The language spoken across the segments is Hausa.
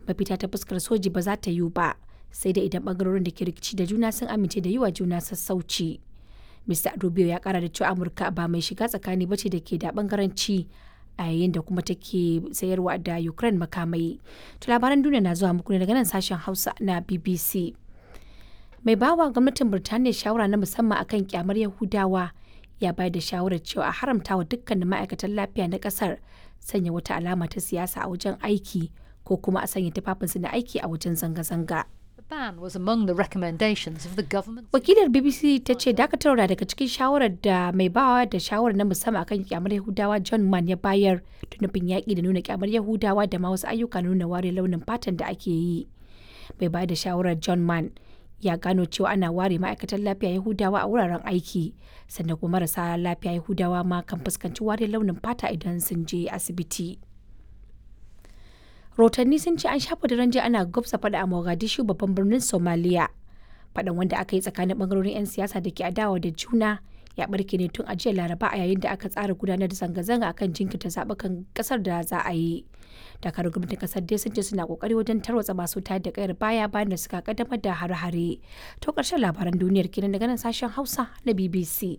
mafita ta fuskar soji ba za ta yiwu ba sai da idan bangarorin da ke rikici da juna sun amince da yi wa juna sassauci mr rubio ya kara da cewa amurka ba mai shiga tsakani ba ce da ke da bangaranci a yayin da kuma take sayarwa da ukraine makamai to labaran duniya na zuwa muku ne daga nan sashen hausa na bbc mai bawa gwamnatin birtaniya shawara na musamman akan kyamar yahudawa ya bayar da shawarar cewa a haramta wa dukkanin ma'aikatan lafiya na kasar sanya wata alama ta siyasa a wajen aiki ko kuma a sanya tufafinsu na aiki a wajen zanga-zanga. ban was among the recommendations of the government. Wakilar BBC ta ce dakatarwa daga cikin shawarar da mai bawa da shawarar na musamman akan kyamar Yahudawa John Mann ya bayar da nufin yaƙi da nuna kyamar Yahudawa da ma wasu ayyuka nuna ware launin fatan da ake yi. Mai bayar da shawarar John Mann ya gano cewa ana ware ma'aikatan lafiya Yahudawa a wuraren aiki sannan kuma marasa lafiya Yahudawa ma kan fuskanci ware launin fata idan sun je asibiti. Rotanni sun ce an shafa daren jiya ana gwabsa fada a Mogadishu babban birnin Somalia. Fadan wanda aka yi tsakanin bangarorin 'yan siyasa da ke adawa da juna ya barke ne tun a jiya Laraba a yayin da aka tsara gudanar da zanga-zanga akan jinkirta zaɓukan ƙasar da za a yi. dakarun gwamnatin kasar dai sun ce suna kokari wajen tarwatsa masu tayar da kayar baya bayan da suka kaddamar da hare-hare to karshen labaran duniyar kenan daga nan sashen hausa na bbc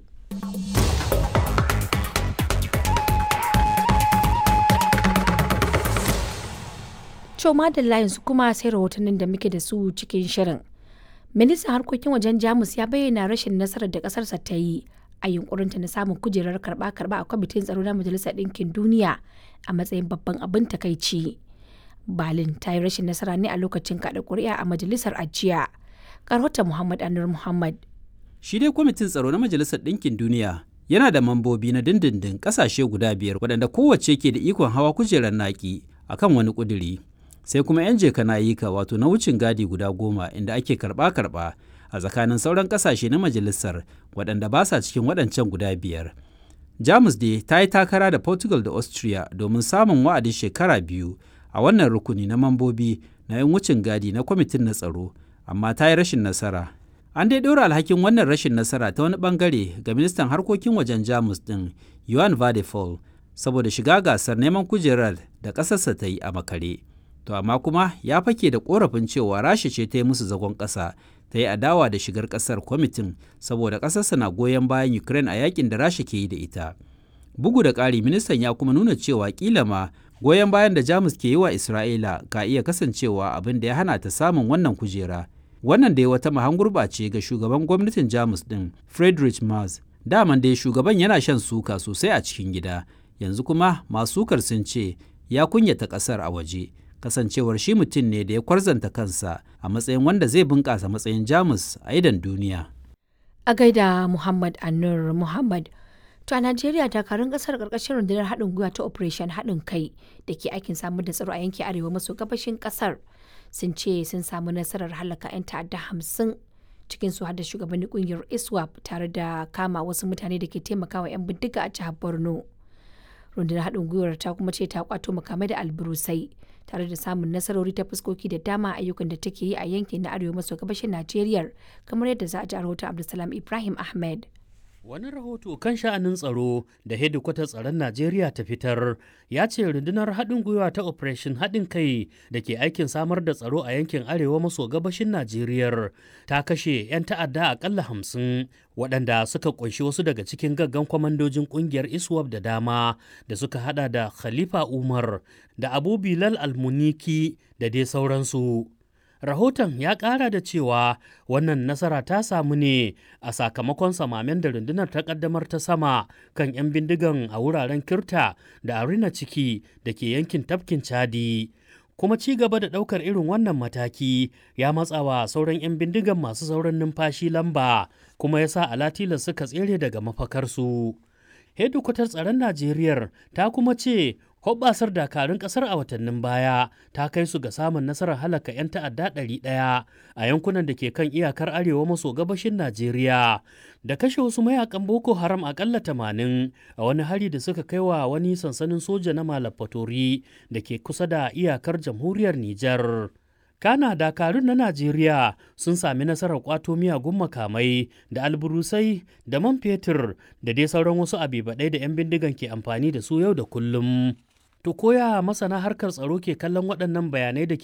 to madalla yanzu kuma sai rahotannin da muke da su cikin shirin ministan harkokin wajen jamus ya bayyana rashin nasarar da kasarsa ta yi a yunkurinta na samun kujerar karba-karba a kwamitin tsaro na majalisar ɗinkin duniya a matsayin babban abin takaici. Berlin ta yi rashin nasara ne a lokacin kaɗa ƙuri'a a majalisar ajiya. Karhota Muhammad Anur Muhammad. Shi dai kwamitin tsaro na majalisar ɗinkin duniya yana da mambobi na dindindin ƙasashe guda biyar waɗanda kowace ke da ikon hawa kujerar naki akan wani ƙuduri. Sai kuma 'yan jeka nayika wato na wucin gadi guda goma inda ake karɓa-karɓa a tsakanin sauran ƙasashe na majalisar waɗanda ba sa cikin waɗancan guda biyar. Jamus dai ta yi takara da Portugal da Austria domin samun wa'adin shekara biyu a wannan rukuni na mambobi na 'yan wucin gadi na kwamitin na tsaro, amma ta yi rashin nasara. An dai ɗora alhakin wannan rashin nasara ta wani ɓangare ga ministan harkokin wajen Jamus ɗin Johan Vadefol saboda shiga gasar neman kujerar da ƙasarsa ta yi a makare. To amma kuma ya fake da ƙorafin cewa Rasha ce ta yi musu zagon ƙasa ta yi adawa da shigar kasar kwamitin saboda kasarsa na goyon bayan ukraine a yakin da rasha ke yi da ita bugu da ƙari ministan ya kuma nuna cewa kila ma goyon bayan da jamus ke yi wa isra'ila ka iya kasancewa abin da ya hana ta samun wannan kujera wannan da ya wata mahangurba ce ga shugaban gwamnatin jamus din friedrich Merz. daman dai shugaban yana shan suka sosai a cikin gida yanzu kuma masu sukar sun ce ya kunyata kasar a waje kasancewar shi mutum ne da ya kwarzanta kansa a matsayin wanda zai bunƙasa matsayin jamus a idan duniya. A gaida Muhammad Anur Muhammad. To a Najeriya dakarun kasar karkashin rundunar haɗin gwiwa ta Operation haɗin kai da ke aikin samar da tsaro a yankin arewa maso gabashin kasar sun ce sun samu nasarar halaka 'yan ta'adda hamsin cikin su da shugabannin kungiyar ISWAP tare da kama wasu mutane da ke taimakawa 'yan bindiga a jihar Borno. Rundunar haɗin gwiwar ta kuma ce ta kwato makamai da alburusai tare da samun nasarori ta fuskoki da dama ayyukan da take yi a yankin na arewa maso gabashin Najeriya kamar yadda za a ji a rahoton Abdulsalam Ibrahim Ahmed. Wani rahoto kan sha'anin tsaro da hedikwatar tsaron Najeriya ta fitar ya ce rundunar haɗin gwiwa ta Operation haɗin kai da ke aikin samar da tsaro a yankin arewa maso gabashin Najeriya ta kashe 'yan ta'adda akalla hamsin waɗanda suka ƙunshi wasu daga cikin gaggan kwamandojin ƙungiyar ISWAP da dama da suka hada da Khalifa Umar da Abu Bilal Almuniki da dai sauransu. Rahoton ya ƙara da cewa wannan nasara ta samu ne a sakamakon samamen da rundunar ta ƙaddamar ta sama kan 'yan bindigan a wuraren Kirta da Arina ciki da ke yankin tafkin Chadi. Kuma ci gaba da ɗaukar irin wannan mataki ya matsawa sauran 'yan bindigan masu sauran numfashi lamba kuma ya sa alatila suka tsere daga mafakarsu. Hedikwatar tsaron Najeriya ta kuma ce hoɓɓasar dakarun ƙasar a watannin baya ta kai su ga samun nasarar halaka 'yan ta'adda ɗari ɗaya a yankunan da ke kan iyakar arewa maso gabashin Najeriya da kashe wasu mayakan Boko Haram aƙalla tamanin a wani hari da suka kai wa wani sansanin soja na Malafatori da ke kusa da iyakar jamhuriyar Nijar. Kana dakarun na Najeriya sun sami nasarar kwato miyagun makamai da alburusai da man fetur da dai sauran wasu abibaɗai da 'yan bindigan ke amfani da su yau da kullum. To koya masana harkar tsaro ke kallon waɗannan bayanai da ke